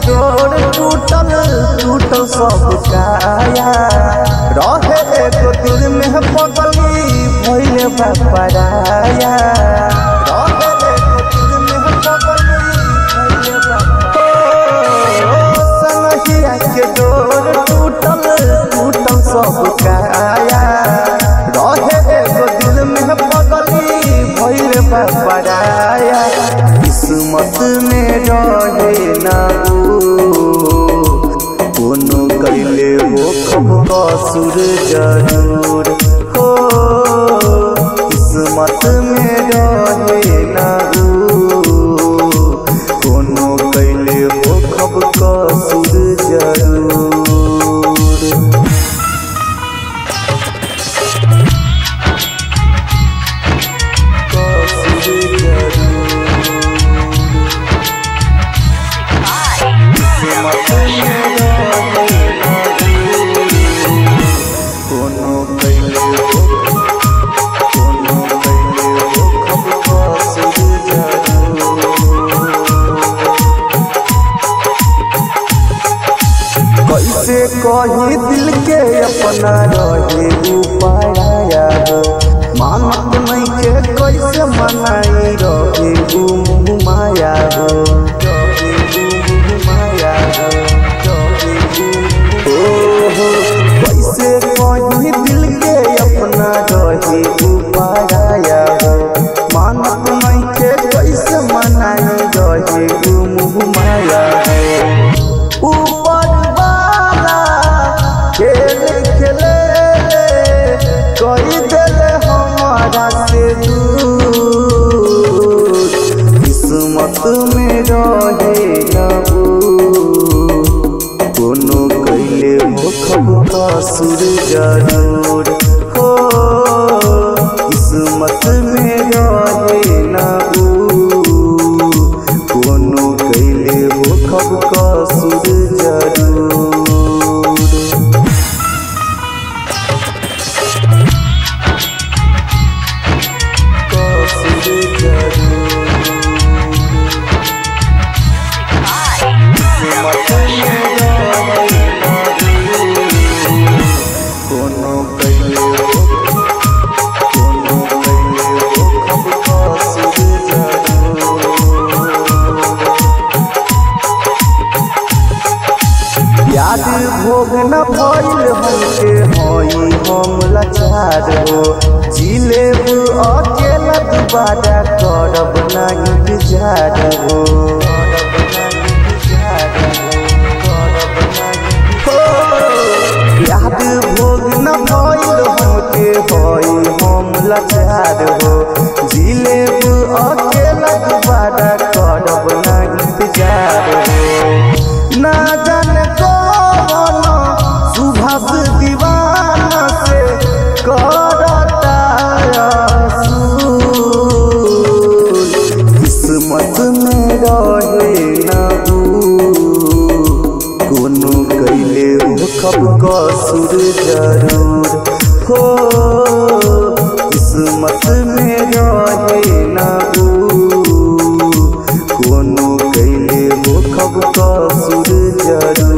डोर टूटल टूटल सब काया रहे एगो दिल में पगली भइले बा पराया रहे एगो दिल में पगली भइले बा पराया। ओ, संगहिया के डोर टूटल टूटल सब काया रहे एगो दिल में पगली भइले बा पराया किस्मत में रहे ना ऊ कोनो कैले हो कब कसुर जरूर हो किस्मत में रहे ना ऊ कोनो कैले हो कब कसुर जरूर कसुर कोनो कैले हो कोनो कैले हो कब कसुर जरूर कैसे कही दिल के अपना रहे उपाया मानत नहीं के कैसे मनाई रहे ऊ माया हो रहे ऊ माया हो रहे ऊ ओहो कैसे कही दिल के अपना रहे उपाया हो मानत नहीं के कैसे मनाई रहे ऊ माया हो ऊपर वाला खेल खेले कोई दिल हमारा से दूर किस्मत में रहे ना ऊ कोनो कैले हो खब कसुर जरूर हो किस्मत में रहे ना ऊ कोनो कैले हो खब कसुर जरूर कसुर जरूर किस्मत में रहे ना ऊ कोनो कैले हो कोनो कैले हो खब कसुर जरूर याद भोग न भइल हमके हई हम लाचार हो जिलेब अकेला दुबारा करब ना इंतजार हो हो, याद भोग न भइल हमके हई हम लाचार हो जिलेब अकेला दुबारा करब ना इंतजार हो ना जाने कौन सुभाष दीवाना से करता असूल। किस्मत में रहे ना ऊ कोनो कैले हो खब कसुर जरूर हो किस्मत में रहे ना ऊ कोनो कैले हो खब कसुर जरूर